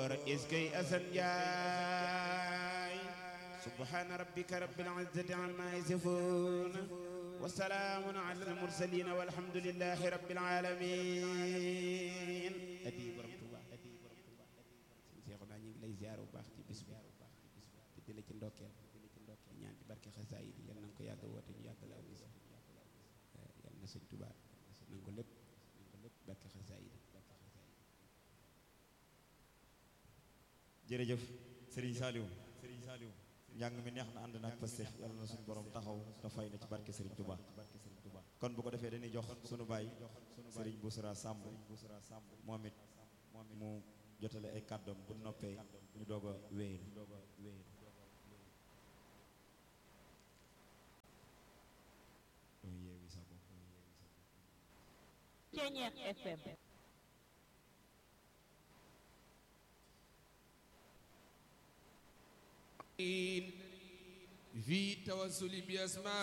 iskay asan njaay subhaana rabbika rabbil izzati amma yasifun wa salaamun ala al mursalin walhamdulillahi rabbil alamin adi borom Tuuba sëñ Seexu naa ñu ngi lay ziar bu baax ci bis bi te di la ci ndokkeel ñaan ci barke xasaayid yi yal na nga ko yàgg woote ñu yàgg laa gis yal na sëñ Tuuba nangu lépp barke xasaayid jërëjëf Serigne Saliou Serigne Saliou njàng mi neex na ànd na ak Pastef yàlla na suñu borom taxaw te fay na ci barke Serigne Touba kon bu ko defee dañuy jox sunu baay Serigne Boussra Samb moom it mu jotale ay kàddoom bu noppee ñu doog a wéyal Ceñeex FM في توسل بأسماء